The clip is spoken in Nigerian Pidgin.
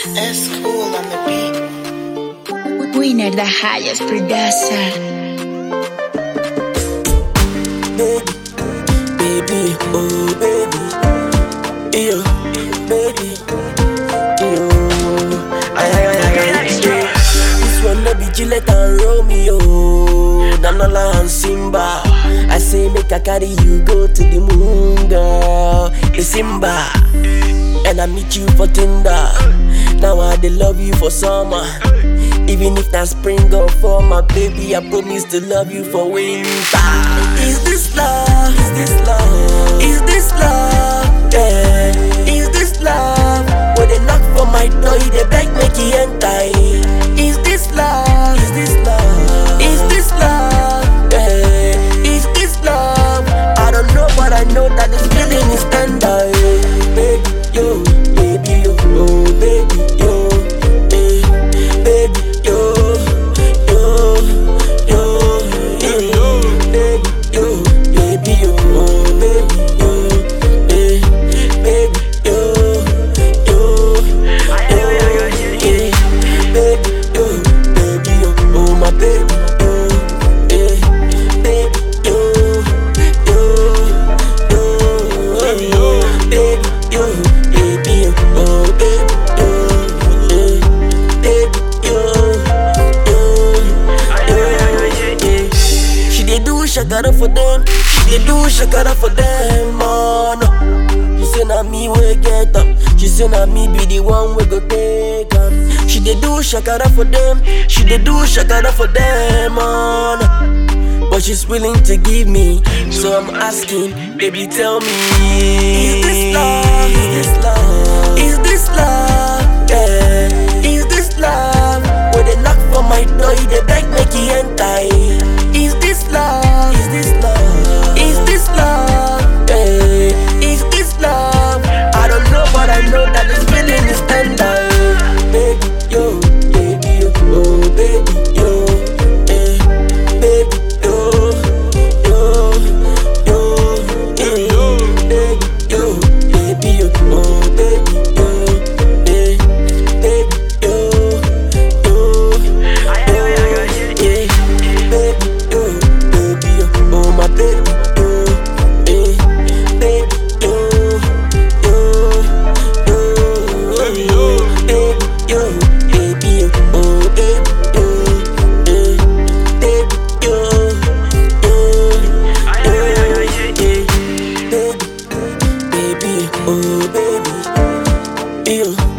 It's cool on the beat. Winner, the highest producer. baby, oh baby, yo, baby, yo. Ay, ay, ay, ay, ay, yeah. This one no be Gillette and Romeo, Nanola and Simba. I say make I carry you go to the moon, girl, the Simba. And I meet you for Tinder. Now I dey love you for summer. Even if that spring or fall, my baby, I promise to love you for winter. Is this love? Is this love? Is this love? Yeah. Is this love? When they knock for my door, you dey beg make you enter. Is this love? Is this love? Is this love? Yeah. Is this love? I don't know, but I know that this feeling is tender. Yeah. Baby, yo, baby, yo, oh, baby, yo, eh, baby, yo, yo, yo, yo, baby, yo, baby, yo, oh, baby, yo, eh, baby, yo, yo, yo, eh, baby, yo, baby, yo, oh, my baby, yo, eh, baby, yo, yo, yo, baby, yo, baby, yo, oh, baby, yo, eh, baby, yo, yo, yo, yeah. She dey do shakara for them, she dey do shakara for them, oh no. She say na me wey get am, she say na me be the one wey go take am. She dey do shakara for them, she dey do shakara for them, oh no. But she's willing to give me, so I'm asking, baby, tell me, is this love? Is this love? Is this love? Yeah. Is this love? When they knock for my door, you dey beg make you enter. Is this love? Is this love? Is this love? Yeah. Is this love? I don't know, but I know that this feeling is tender. Baby, yo, baby, yo, oh, baby, yo, eh, baby, yo, yo, yo, eh, baby, yo, baby, yo, oh, baby, yo, eh, baby, yo, yo, yo, yeah, baby, yo, baby, yo, oh, my baby, yo, eh, baby, yo, yo, yo, baby, yo, baby, yo, oh, baby, yo, eh, baby, yo, yo, yo, yeah, baby, baby, oh, baby, yo.